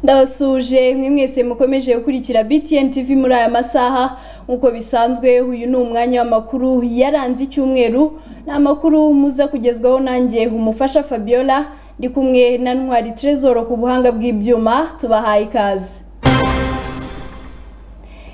ndabasuje mwe mwese mukomeje gukurikira btn tv muri aya masaha nk'uko bisanzwe uyu ni umwanya w'amakuru yaranze icyumweru ni amakuru muza kugezwaho nanjye umufasha fabiola ndi kumwe na ntwari trezoro ku buhanga bw'ibyuma tubahaye ikaze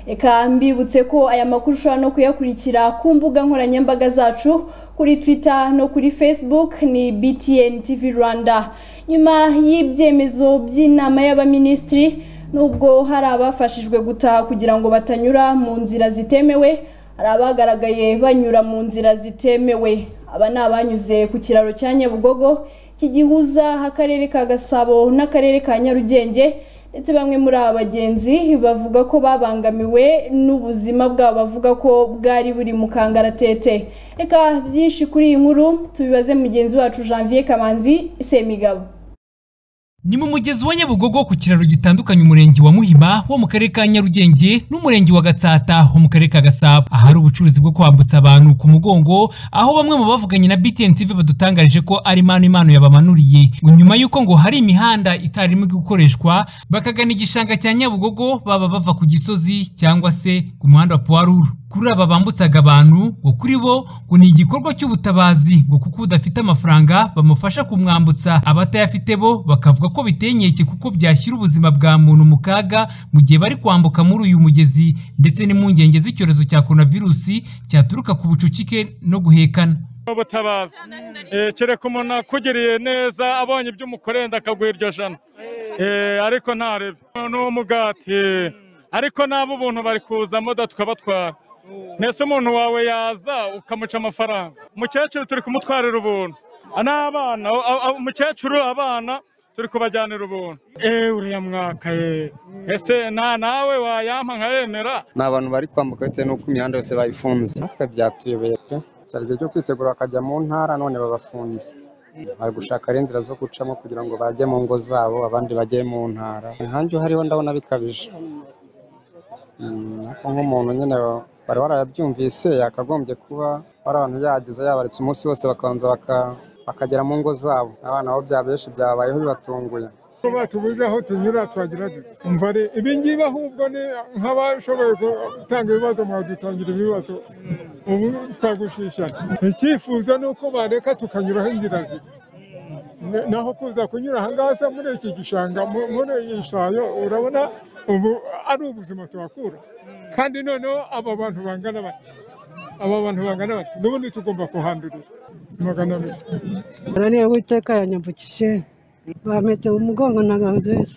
reka mbibutse ko aya makuru ushobora no kuyakurikira ku mbuga nkoranyambaga zacu kuri twitter no kuri facebook ni btn tv rwanda nyuma y'ibyemezo by'inama y'abaminisitiri nubwo hari abafashijwe gutaha kugira ngo batanyura mu nzira zitemewe hari abagaragaye banyura mu nzira zitemewe aba ni abanyuze ku kiraro cya nyabugogo kigihuza akarere ka gasabo n'akarere ka nyarugenge ndetse bamwe muri aba bagenzi bavuga ko babangamiwe n'ubuzima bwabo bavuga ko bwari buri mu kangaratete reka byinshi kuri iyi nkuru tubibaze mugenzi wacu janvier kamanzi semigabo ni mu mugezi wa nyabugogo ku kiraro gitandukanya umurenge wa muhima wo mu karere ka nyarugenge n'umurenge wa gatsata wo mu karere ka gasabo ahari ubucuruzi bwo kwambutsa abantu ku mugongo aho bamwe mu bavuganye na btn tv badutangarije ko ari manu imano yabamanuriye ngo nyuma y'uko ngo hari imihanda itarimo gukoreshwa bakagana igishanga cya nyabugogo baba bava ku gisozi cyangwa se ku muhanda wa puwaruru kuri aba bambutsaga abantu ngo kuri bo ngo ni igikorwa cy'ubutabazi ngo kuko udafite amafaranga bamufasha kumwambutsa abatayafite bo bakavuga ko biteye inkeke kuko byashyira ubuzima bwa muntu mu kaga mu gihe bari kwambuka muri uyu mugezi ndetse n'impungenge z'icyorezo cya coronavirusi cyaturuka ku bucucike no guhekana ubutabazi kereka umuntu akugereye neza abonye ibyo umukorenda akaguha iryo jana ariko ntarebe ni umugati ariko nabo ubuntu bari kuzamo tukabatwara mbese umuntu wawe yaza ukamuca amafaranga umukecuru turi kumutwarira ubuntu n'abana umukecuru abana turi kubajyanira ubuntu eee uriya mwaka yeee ese nta nawe wayampa nkayemera ni abantu bari kwambuka bitewe n'uko imihanda yose bayifunze natwe byatuyobeye pe cyari igihe cyo kwitegura bakajya mu ntara none babafunze bari gushaka inzira zo gucamo kugira ngo bajye mu ngo zabo abandi bajye mu ntara inkange uhariho ndabona bikabije ariko nk'umuntu nyine bari warayabyumvise yakagombye kuba hari abantu yagize yabaritse umunsi wose bakabanza bakagera mu ngo zabo abana bo bya benshi byabayeho bibatunguye tubuze aho tunyura twagira umva ari ibingibi ahubwo ni nk'abashoboye gutanga ibibazo mwadutangira ibibazo ubu twagushisha icyifuzo ni uko bareka tukanyuraho inzira ziri naho kuza kunyura ahangaha muri iki gishanga muri iyi shayo urabona ubu ari ubuzima tuhakura kandi noneho aba bantu bangana bati aba bantu bangana bati n'ubundi tugomba kuhandurira magana abiri niyo witeka yanyambukije bametse umugongo na nziza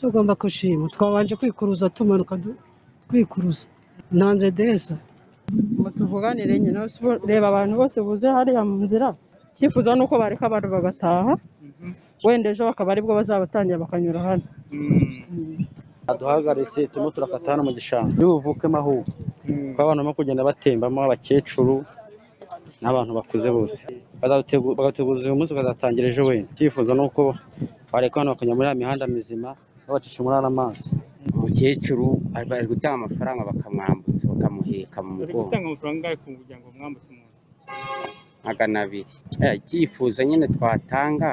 tugomba gushima twabanje kwikuruza tumanuka twikuruza ntanze deza tuvuganire nyine reba abantu bose buze hariya mu nzira icyifuzo ni uko bareka abantu bagataha wenda ejo bakaba aribwo bazabatangira bakanyura hano baduhagaritse turimo turakata hano mu gishanga ntibuvukemo ahubwo kuko abantu barimo kugenda batembamo abakecuru n'abantu bakuze bose bagateguza uyu munsi ukazatangira ejo wenda icyifuzo ni uko bareka hano bakajya muri ya mihanda mizima babacisha muri ariya mazi umukecuru bari gutanga amafaranga bakamwambutsa bakamuheka mu mugongo gutanga amafaranga kugira ngo mwambutse umuntu magana abiri icyifuzo nyine twatanga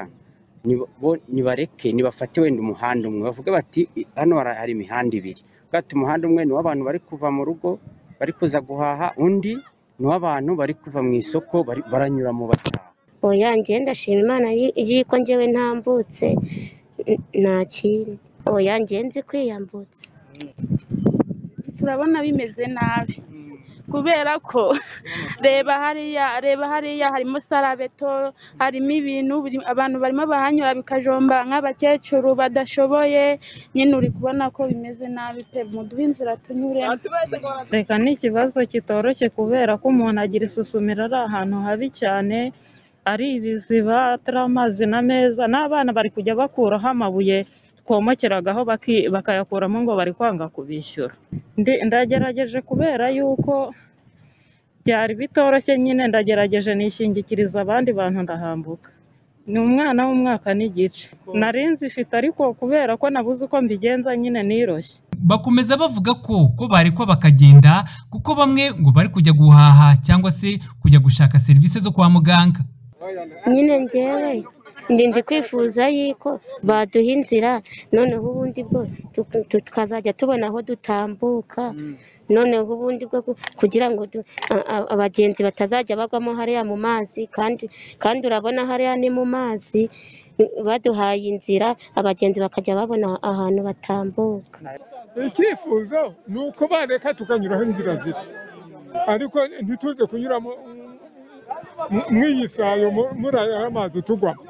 nibareke nibafate wenda umuhanda umwe bavuge bati hano hari imihanda ibiri bwate umuhanda umwe ni uw'abantu bari kuva mu rugo bari kuza guhaha undi ni uw'abantu bari kuva mu isoko baranyura mu bataha oya njyewe ndashima imana y'uko njyewe ntambutse nta kintu oya njyewe nzi kwiyambutsa turabona bimeze nabi kubera ko reba hariya reba hariya harimo sarabeto harimo ibintu abantu barimo bahanyura bikajomba nk'abakecuru badashoboye nyine uri kubona ko bimeze nabi pe muduhe inzira tunyure reka ni ikibazo kitoroshye kubera ko umuntu agira isusumira ari ahantu habi cyane ari ibiziba atari amazi na meza n'abana bari kujya bakuraho amabuye twomokeragaho bakayakuramo ngo bari kwanga kubishyura ndagerageje kubera yuko byari bitoroshye nyine ndagerageje nishingikiriza abandi bantu ndahambuka ni umwana w'umwaka n'igice nari nzifite ariko kubera ko nabuze uko mbigenza nyine niroshye bakomeza bavuga ko ko barekwa bakagenda kuko bamwe ngo bari kujya guhaha cyangwa se kujya gushaka serivisi zo kwa muganga nyine ngewe ndi ndi kwifuza yuko baduha inzira noneho ubundi bwo tu- tu- tukazajya tubona aho dutambuka noneho ubundi bwo ku- kugira ngo du- a- a- abagenzi batazajya bagwamo hariya mu mazi kandi kandi urabona hariya ni mu mazi baduhaye inzira abagenzi bakajya babona ahantu batambuka icyifuzo ni uko bareka tukanyuraho inzira ziri ariko ntituze kunyura mu- mu- mw'iyi sayo mu- muri aya mazi tugwamo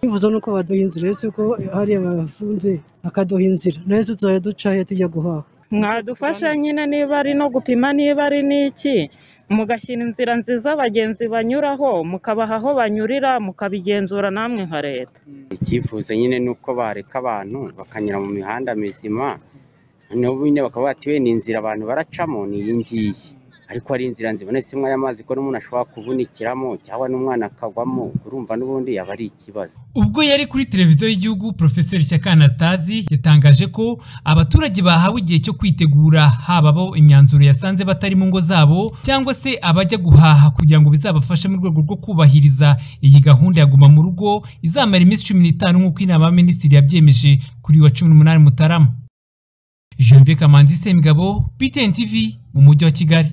bivuze nuko baduha inzira ese ko hariya bafunze bakaduha inzira nayo tuzajya duca he tujya guhaha mwadufasha nyine niba ari no gupima niba ari n'iki mugashyira inzira nziza abagenzi banyuraho mukabaha aho banyurira mukabigenzura namwe nka leta icyifuzo nyine ni uko bareka abantu bakanyura mu mihanda mizima noneho nyine bakaba bati wenda inzira abantu baracamo ni iyi ngiyi ariko hari inzira zibonetsemo y'amazi ko n'umuntu ashobora kuvunikiramo cyangwa n'umwana akagwamo urumva n'ubundi yaba ari ikibazo Ubwo yari kuri televiziyo y'igihugu Profeseri Shyaka Anastasi yatangaje ko abaturage bahawe igihe cyo kwitegura haba abo imyanzuro yasanze batari mu ngo zabo cyangwa se abajya guhaha kugira ngo bizabafashe mu rwego rwo kubahiriza iyi gahunda ya guma mu rugo izamara iminsi cumi n'itanu nk'uko inama y'abaminisitiri yabyemeje kuri uyu wa cumi n'umunani Mutarama Janvier Kamanzi Semigabo BTN TV mu mujyi wa Kigali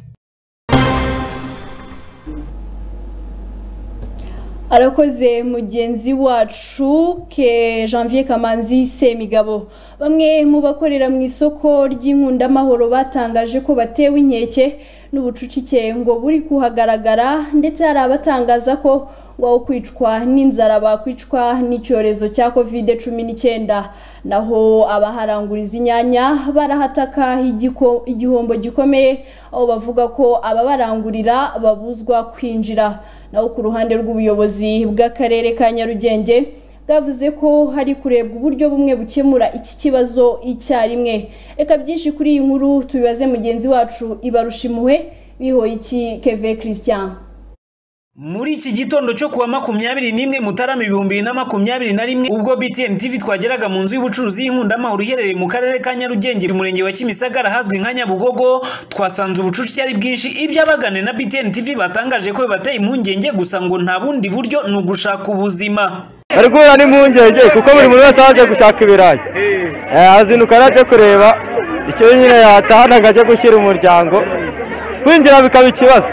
arakoze mugenzi wacu ke janvier kamanzi semigabo bamwe mu bakorera mu isoko ry'inkundamahoro batangaje ko batewe inkeke n'ubucucike ngo buri kuhagaragara ndetse hari abatangaza ko wawo kwicwa n'inzara bakwicwa n'icyorezo cya kovide cumi n'icyenda naho abaharanguriza inyanya barahataka igiko- igihombo gikomeye aho bavuga ko ababarangurira babuzwa kwinjira naho ku ruhande rw'ubuyobozi bw'akarere ka nyarugenge bwavuze ko hari kurebwa uburyo bumwe bukemura iki kibazo icyarimwe reka byinshi kuri iyi nkuru tubibaze mugenzi wacu ibarusha impuhwe bihoye iki keve christian muri iki gitondo cyo kuwa makumyabiri n'imwe mutarama ibihumbi bibiri na makumyabiri na rimwe ubwo btn tv twageraga mu nzu y'ubucuruzi y'inkundamuhoro iherereye mu karere ka nyarugenge mu murenge wa kimisagara ahazwi nka nyabugogo twasanze ubucucike ari bwinshi ibyo abagane na btn tv batangaje ko bibateye impungenge gusa ngo nta bundi buryo ni ugushaka ubuzima bari guhura n'impungenge kuko buri muntu wese aje gushaka ibirayi Eh, azinduka araje kureba icyo nyine yatahana ngo ajye gushyira umuryango kwinjira bikaba ikibazo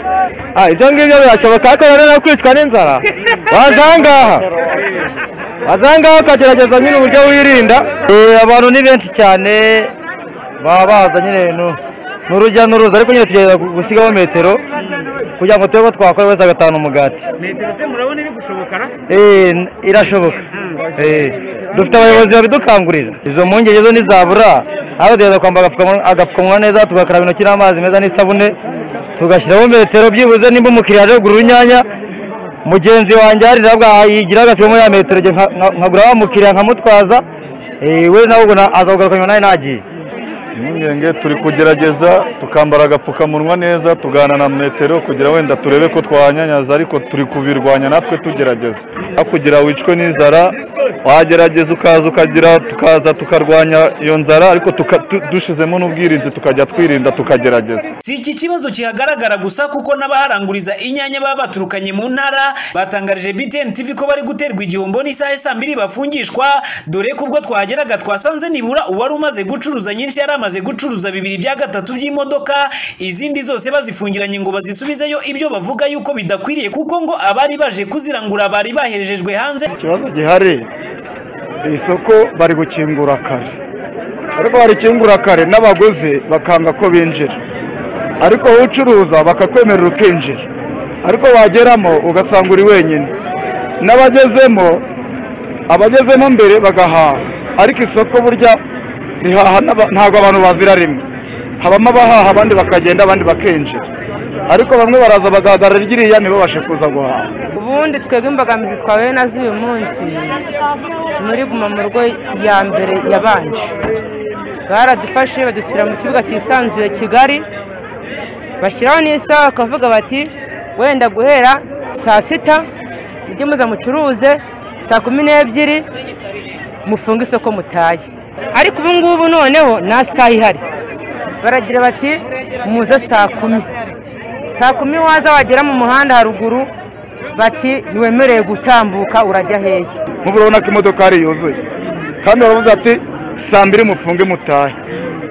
Ah, ibyo ngibyo birashoboka ariko rero no kwicwa n'inzara waza aha ngaha waza aha ngaha ukagerageza nyine uburyo wirinda Eh, abantu ni benshi cyane baba baza nyine nu- ni urujya n'uruza ariko nyine tugerageza gu- gusigaho metero kugira ngo turebe ko twakora wese agatahana umugati metero se murabona iri gushobokara Eh, n- irashoboka Eh, dufite abayobozi babidukangurira izo mpungenge zo ntizabura aho duheza kwambara agapfukamunwa- agapfukamunwa neza tugakaraba intoki n'amazi meza n'isabune tugashyiraho metero byibuze nimba umukiriya aje kugura urunyanya mugenzi wanjye hari nabwo yigira agasimo ya metero njye nka- nka- nkagura wa mukiriya nkamutwaza Eh, we nawe ubwo na- azawugaruka nyuma nawe nagiye impungenge turi kugerageza tukambara agapfukamunwa neza tugana na metero kugira wenda turebe ko twanyanyaza ariko turi kubirwanya natwe tugerageza aho kugira wicwe n'inzara wagerageza ukaza ukagira tukaza tukarwanya iyo nzara ariko tuka- tu- dushizemo n'ubwirinzi tukajya twirinda tukagerageza si iki kibazo kihagaragara gusa kuko n'abaharanguriza inyanya baba baturukanye mu ntara batangarije btn tv ko bari guterwa igihombo n'isaha ya saa mbiri bafungishwa dore ko ubwo twahageraga twasanze nibura uwari umaze gucuruza nyinshi yari amaze gucuruza bibiri bya gatatu by'imodoka izindi zose bazifungiranye ngo bazisubizeyo ibyo bavuga yuko bidakwiriye kuko ngo abari baje kuzirangura bari baherejejwe hanze ikibazo gihari isoko bari gukingura kare ariko barikingura kare n'abaguzi bakanga ko binjira ariko wowe ucuruza bakakwemerera ukinjira ariko wageramo ugasanga uri wenyine n'abagezemo abagezemo mbere bagahaha ariko isoko burya rihaha n'aba- ntabwo abantu bazira rimwe habamo abahaha abandi bakagenda abandi bakinjira ariko bamwe baraza bagahagarara ryiriya ntibabashe kuza guhaha ubundi twebwe imbogamizi twahuye nazo uyu munsi muri guma mu rugo ya mbere yabanje baradufashe badushyira mu kibuga cyisanzuye kigari bashyiraho n'isaha bakavuga bati wenda guhera saa sita mujye muza mucuruze saa kumi n'ebyiri mufunge isoko mutaye ariko ubu ngubu noneho nta saha ihari baragira bati muze saa kumi saa kumi waza wagera mu muhanda haruguru bati ntiwemerewe gutambuka urajya hehe murabona ko imodoka yari yuzuye kandi baravuze ati saa mbiri mufunge mutahe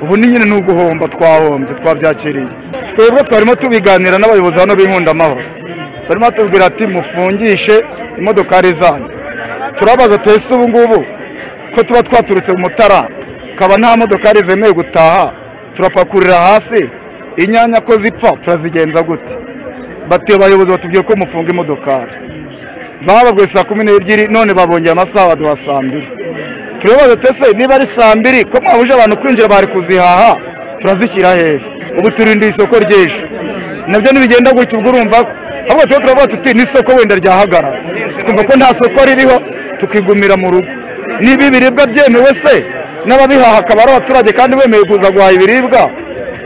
ubu ni nyine ni uguhomba twahombye twabyakiriye twebwe twarimo tubiganira n'abayobozi hano b'inkundamahoro barimo batubwira ati mufungishe imodokari zanyu turabaza tuhese ubu ngubu ko tuba twaturutse mu mutara tukaba nta modokari zemewe gutaha turapakurira hasi inyanya ko zipfa turazigenza gute batuye abayobozi batubwiye ko mufunga imodokari bababwiye saa kumi n'ebyiri none babongeye amasaha baduha saa mbiri turabaza tese niba ari saa mbiri ko mwabuje abantu kwinjira bari kuzihaha turazishyira hehe ubu turindiye isoko ry'ejo nabyo ntibigenda gutya ubwo urumva ahubwo tuba turavuga tuti n'isoko wenda ryahagarara twumva ko nta soko ririho tukigumira mu rugo niba ibiribwa byemewe se n'ababihaha akaba ari abaturage kandi bemewe kuza guhaha ibiribwa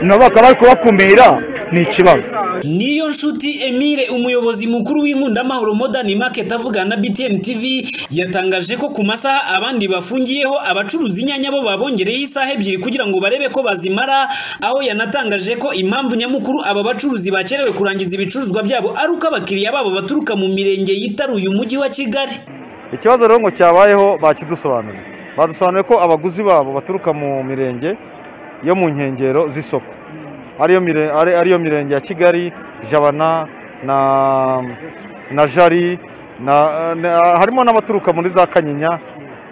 nabo bakaba bari kubakumira ni ikibazo niyo nshuti emile umuyobozi mukuru w'inkundamahoro modern market avugana na btn tv yatangaje ko ku masaha abandi bafungiyeho abacuruza inyanya bo babongereyeho isaha ebyiri kugira ngo barebe ko bazimara aho yanatangaje ko impamvu nyamukuru aba bacuruzi bakerewe kurangiza ibicuruzwa byabo ari uko abakiriya babo baturuka mu mirenge yitaruye umujyi wa kigali ikibazo rero ngo cyabayeho bakidusobanurira badusobanuriye ko abaguzi babo baturuka mu mirenge yo mu nkengero z'isoko ariyo mire- ari- ariyo mirenge ya kigali jabana na na jari na, na, harimo n'abaturuka muri za kanyinya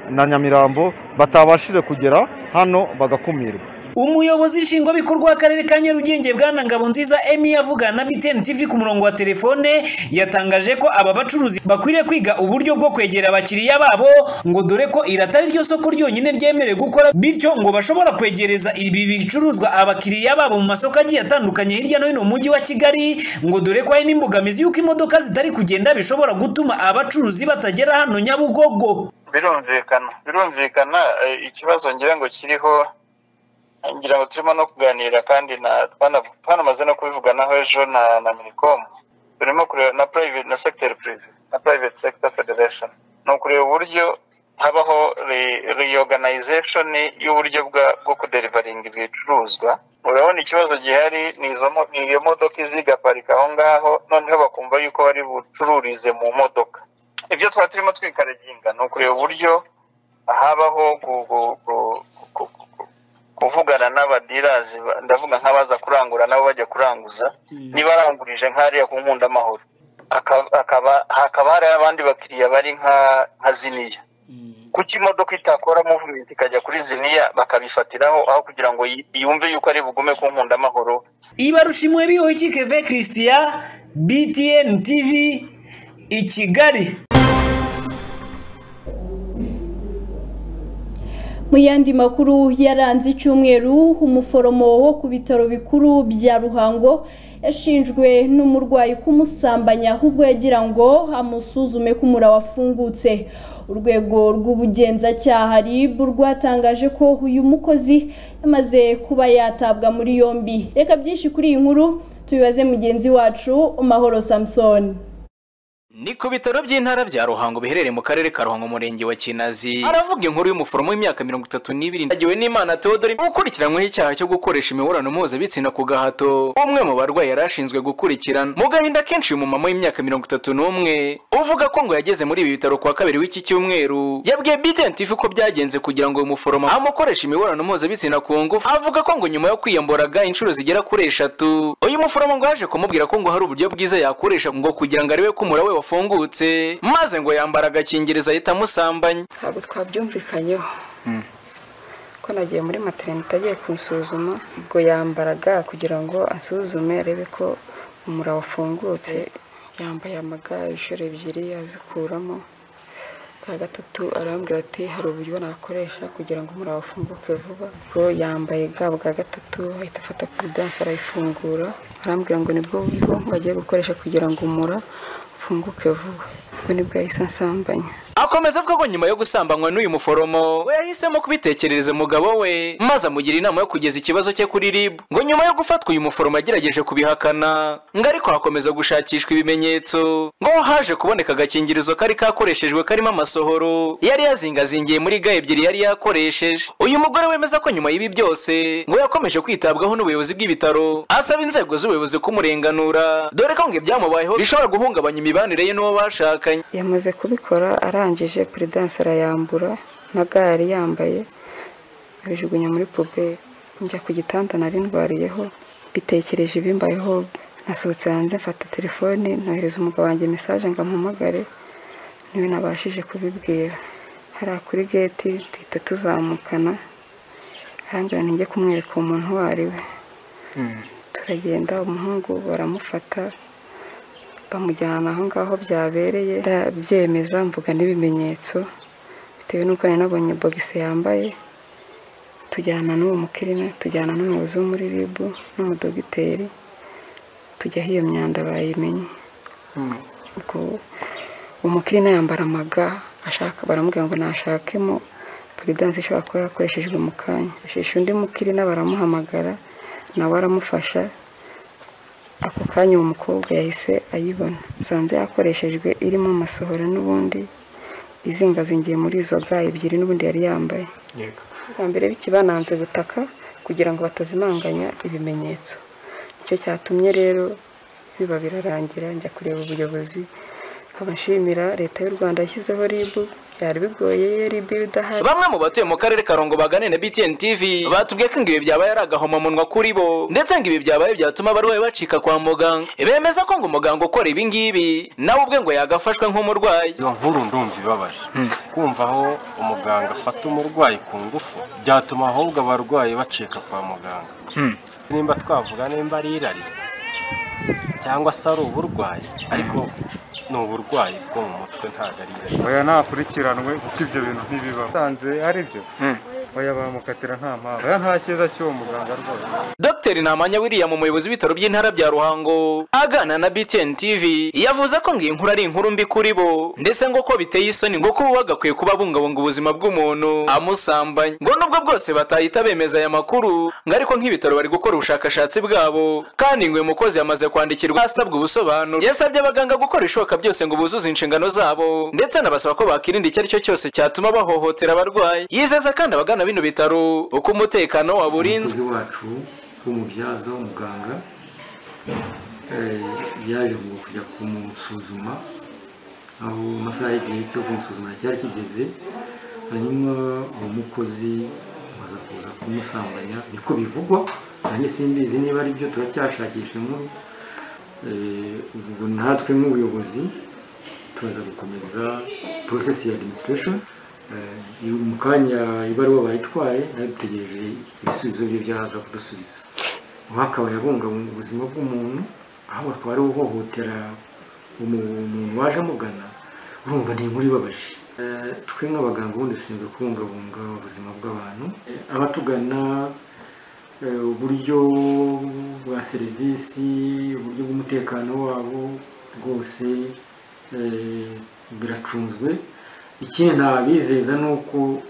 na nyamirambo batabashije kugera hano bagakumirwa umuyobozi nshingwabikorwa w'akarere ka nyarugenge bwana ngabonziza emi avugana na btn tv ku murongo wa telefone yatangaje ko aba bacuruzi bakwiriye kwiga uburyo bwo kwegera abakiriya babo ngo dore ko iri atari ryo soko ryonyine ryemerewe gukora bityo ngo bashobora kwegereza ibi bicuruzwa abakiriya babo mu masoko agiye atandukanye hirya no hino mu mujyi wa kigali ngo dore ko hari n'imbogamizi y'uko imodoka zitari kugenda bishobora gutuma abacuruzi batagera hano nyabugogo birumvikana birumvikana eh, ikibazo ngira ngo kiriho ngira ngo turimo no kuganira kandi na- twanav- twanamaze no kubivuganaho ejo na na minicom turimo kureba na private na sector prive na private sector federation ni ukureba uburyo habaho re- reorganization y'uburyo bwa- bwo kuderivaringa ibicuruzwa urabona ikibazo gihari ni izo mo- ni iyo modoka izigaparika aho ngaho noneho bakumva yuko bari bucururize mu modoka ibyo twari turimo twikaraginga ni ukureba uburyo habaho gu- gu- gu- gu- gu- kuvugana n'abadirazi ba- ndavuga nk'abaza kurangura nabo bajya kuranguza niba arangurije nk'ariya ku nkundamahoro aka- akaba hakaba hari abandi bakiriya bari nka nka ziniya kuki imodoka itakora movement ikajya kuri ziniya bakabifatiraho aho kugira ngo yi- yumve yuko ari bugume ku nkundamahoro ibarushimwe bihoki keve christian btn tv i kigali mu yandi makuru yaranze icyumweru umuforomo wo ku bitaro bikuru bya ruhango yashinjwe n'umurwayi kumusambanya ahubwo yagira ngo amusuzume ko umura wafungutse urwego rw'ubugenzacyaha rib rwatangaje ko uyu mukozi yamaze kuba yatabwa muri yombi reka byinshi kuri iyi nkuru tubibaze mugenzi wacu mahoro samusoni ni ku bitaro by'intara bya ruhango biherereye mu karere ka ruhango umurenge wa kinazi aravuga inkuru y'umuforomo w'imyaka mirongo itatu n'ibiri agiwe n'imana teodori ukurikiranyweho icyaha cyo gukoresha imibonano mpuzabitsina ku gahato umwe mu barwayi yari ashinzwe gukurikirana mu gahinda kenshi uyu mumama w'imyaka mirongo itatu n'umwe uvuga ko ngo yageze muri ibi bitaro ku wa kabiri w'iki cyumweru yabwiye btn tv ko byagenze kugira ngo uyu muforomo amukoreshe imibonano mpuzabitsina ku ngufu avuga ko ngo nyuma yo kwiyamboraga inshuro zigera kuri eshatu uyu muforomo ngo yaje kumubwira ko ngo hari uburyo bwiza yakoresha ngo kugira ngo arebe ko umura we wafungutse maze ngo yambara agakingirizo ahita amusambanya ntabwo twabyumvikanyeho ko nagiye muri materinete agiye kunsuzuma ubwo yambaraga kugira ngo asuzume arebe ko umura wafungutse yambaye amaga inshuro ebyiri azikuramo bwa gatatu arambwira ati hari uburyo nakoresha kugira ngo umura wafunguke vuba ubwo yambaye ga bwa gatatu ahita afata puridanse arayifungura arambwira ngo nibwo buriho bagiye gukoresha kugira ngo umura ufunguke vuba ubwo nibwo yahise ansambanya akomeza avuga ko nyuma yo gusambanywa n'uyu muforomo we yahisemo kubitekerereza umugabo we maze amugira inama yo kugeza ikibazo cye kuri rib ngo nyuma yo gufatwa uyu muforomo yagerageje kubihakana ngo ariko hakomeza gushakishwa ibimenyetso ngo haje kuboneka agakingirizo kari kakoreshejwe karimo amasohoro yari yazingazingiye muri ga ebyiri yari yakoresheje uyu mugore wemeza ko nyuma y'ibi byose ngo yakomeje kwitabwaho n'ubuyobozi bw'ibitaro asaba inzego z'ubuyobozi kumurenganura dore ko ngo ibyamubayeho bishobora guhungabanya imibanire ye n'uwo bashakanye yamaze kubikora arangije peredanse arayambura na gare yambaye abijugunya muri puberi njya ku gitanda nari ndwariyeho bitekereje ibimbayeho nasohotse hanze mfata telefone nohereza umugabo wanjye mesaje ngo ampamagare niwe nabashije kubibwira hariya kuri geti duhita tuzamukana arambwira ngo njye kumwereka umuntu uwo ari we turagenda umuhungu baramufata bamujyana aho ngaho byabereye ndabyemeza mvuga n'ibimenyetso bitewe n'uko nari nabonye bogisi yambaye tujyana n'uwo mukirina tujyana n'umuyobozi wo muri ribu n'umudogiteri tujya aho iyo myanda bayimenye ubwo umukirina yambara amaga ashaka baramubwira ngo nashakemo puridanse ishobora kuba yakoreshejwe mu kanya asheshe undi mukirina baramuhamagara nawe aramufasha ako kanya uwo mukobwa yahise ayibona nsanze yakoreshejwe irimo amasohoro n'ubundi izingazingiye muri izo ga ebyiri n'ubundi yari yambaye bwa mbere bikibananze butaka kugira ngo batazimanganya ibimenyetso nicyo cyatumye rero biba birarangira njya kureba ubuyobozi nkaba nshimira leta y'u rwanda yashyizeho ribu byari bigoye iyo ribu idahari bamwe mu batuye mu karere karongo bagane na btn tv batubwiye ko ngo ibi byabaye ari agahomamunwa kuri bo ndetse ngo ibi byabaye byatuma abarwayi bacika kwa muganga bemeza ko ngo umuganga ukora ibi ngibi nawe ubwe ngo yagafashwe nk'umurwayi izo nkuru ndumva ibabaje kumva aho umuganga afata umurwayi ku ngufu byatuma ahubwo abarwayi bacika kwa muganga nimba twavuga nimba ari irari cyangwa se ari uburwayi ariko ni uburwayi bwo mu mutwe ntabwo ari irari oya ntakurikiranwe kuko ibyo bintu ntibibaho usanze ari byo oya bamukatira nta mpamvu oya nta cyiza cy'uwo muganga rwose dr ntamanya william umuyobozi w'ibitaro by'intara bya ruhango agana na btn tv yavuze ko ngo iyi nkuru ari inkuru mbi kuri bo ndetse ngo ko biteye isoni ngo kuba bagakwiye kuba bungabunga ubuzima bw'umuntu amusambanya ngo nubwo bwose batahita bemeza aya makuru ngo ariko nk'ibitaro bari gukora ubushakashatsi bwabo kandi ngo uyu mukozi yamaze kwandikirwa asabwa ubusobanuro yasabye abaganga gukora ibishoboka byose ngo buzuze inshingano zabo ndetse anabasaba ko bakirinda icyo ari cyo cyose cyatuma bahohotera abarwayi yizeza kandi abagana bino bitaro uko umutekano waburinzwe umukozi wacu w'umubyaza w'umuganga eh, yaje ngo kujya kumusuzuma aho amasaha y'igihe cyo kumusuzuma cyari kigeze hanyuma uwo mukozi baza kuza kumusambanya niko bivugwa nanjye simbizi niba ari byo turacyashakisha inkuru Eh, ubwo natwe nk'ubuyobozi turaza gukomeza porosesi ya administration Eh, mu kanya ibaruwa bayitwaye nayo dutegereje ibisubizo bye byaza kudusubiza uwakabaye abungabunga ubuzima bw'umuntu aho akaba ari uhohotera umuntu waje amugana urumva ni inkuru ibabaje Eh, twe nk'abaganga ubundi dushinzwe kubungabunga ubuzima bw'abantu Eh, abatugana eh, uburyo bwa serivisi uburyo bw'umutekano wabo bwose eh, biracunzwe ikindi nabizeza ni uko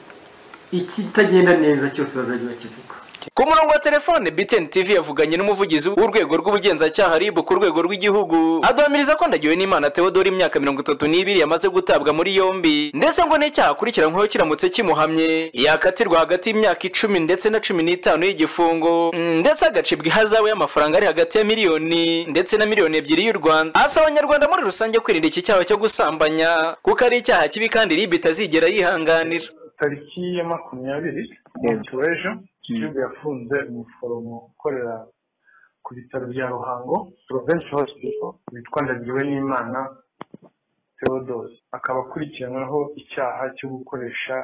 ikitagenda neza cyose bazajya bakivuga ku murongo wa telefone btn tv yavuganye n'umuvugizi w'urwego rw'ubugenzacyaha rib ku rwego rw'igihugu aduhamiriza ko ndagiwe n'imana theodore imyaka mirongo itatu n'ibiri yamaze gutabwa muri yombi ndetse ngo n'icyaha akurikiranyweho kiramutse kimuhamye yakatirwa hagati y'imyaka icumi ndetse na cumi n'itanu y'igifungo Mm, ndetse agacibwa ihazabu y'amafaranga ari hagati ya miliyoni ndetse na miliyoni ebyiri y'u rwanda asaba abanyarwanda muri rusange kwirinda iki cyaha cyo gusambanya kuko ari icyaha kibi kandi rib itazigera yihanganira tariki ya makumyabiri w'ejo gihugu yafunze umuforomo ukorera ku bitaro bya ruhango provensi hospital witwa ndagiwe n'imana theodose akaba akurikiranyweho icyaha cyo gukoresha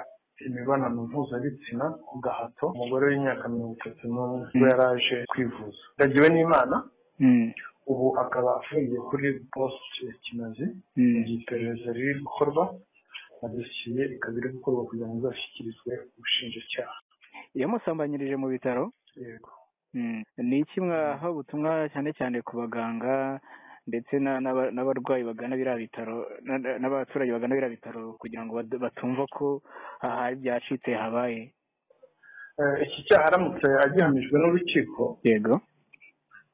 imibonano mpuzabitsina ku gahato umugore w'imyaka mirongo itatu n'umwe ubwo yari aje kwivuza ndagiwe n'imana ubu akaba afungiye kuri posite ya kinazi mu gihe iperereza riri gukorwa na dosiye ikaba iri gukorwa kugira ngo izashyikirizwe ubushinjacyaha yamusambanyirije mu bitaro yego Mm. ni iki mwaha ubutumwa cyane cyane ku baganga ndetse na- n'aba- n'abarwayi bagana biriya bitaro na- na- n'abaturage bagana biriya bitaro kugira ngo bad- batumva ko aha hari ibyacitse habaye Eh, iki cyaha aramutse agihamijwe n'urukiko yego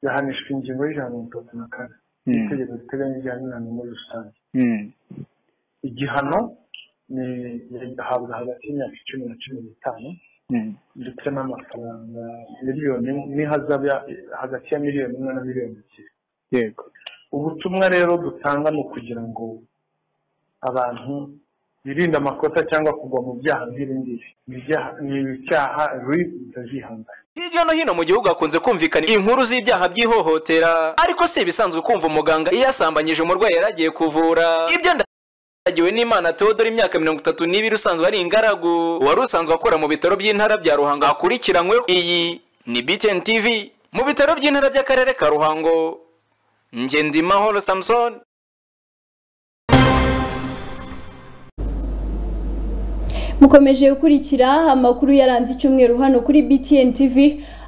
yahanishwa ingingo y'ijana na mirongo itatu na kane Mm. y'itegeko riteganya ibijyanye n'inama muri rusange Mm. igihano ni ahabwa hagati y'imyaka icumi na cumi n'itanu Mm. ndetse n'amafaranga miliyoni imwe n'ihazabu ya- hagati ya miliyoni imwe na miliyoni ebyiri yego ubutumwa rero dutanga ni ukugira ngo abantu birinde amakosa cyangwa kugwa mu byaha nk'ibi ngibi Ni ibyaha- ni ibyaha bibi bitazihangana Hirya no hino mu gihugu hakunze kumvikana inkuru z'ibyaha by'ihohotera ariko si ibisanzwe kumva umuganga iyo yasambanyije umurwayi yari agiye kuvura ibyo ndagiwe n'imana Theodore imyaka mirongo itatu n'ibiri usanzwe ari ingaragu wari usanzwe akora mu bitaro by'intara bya Ruhango akurikiranyweho iyi ni BTN TV mu bitaro by'intara by'akarere ka Ruhango Ngendimahoro Samson mukomeje gukurikira amakuru yaranze icyumweru hano kuri BTN TV